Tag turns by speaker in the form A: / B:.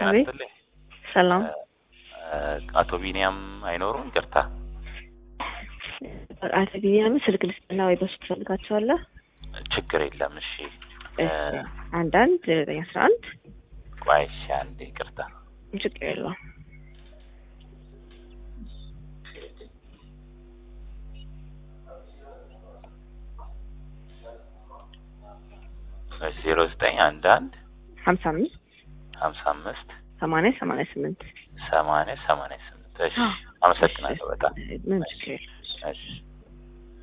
A: አቤት።
B: ይስጥልኝ።
A: ሰላም
B: አቶ ቢኒያም አይኖሩም? ይቅርታ።
A: አቶ ቢኒያምን ስልክ ልስጥና ወይ በሱ ትፈልጋቸዋለህ?
B: ችግር የለም። እሺ
A: እሺ አንዳንድ ዘጠኝ አስራ አንድ
B: ቆይ እሺ፣ አንዴ ይቅርታ።
A: ችግር የለውም።
B: ዜሮ ዘጠኝ አንድ አንድ
A: ሀምሳ አምስት
B: ሀምሳ አምስት
A: ሰማንያ ሰማንያ ስምንት
B: ሰማንያ ሰማንያ ስምንት እሺ፣ አመሰግናለሁ በጣም
A: ምን ችግር የለውም።
B: እሺ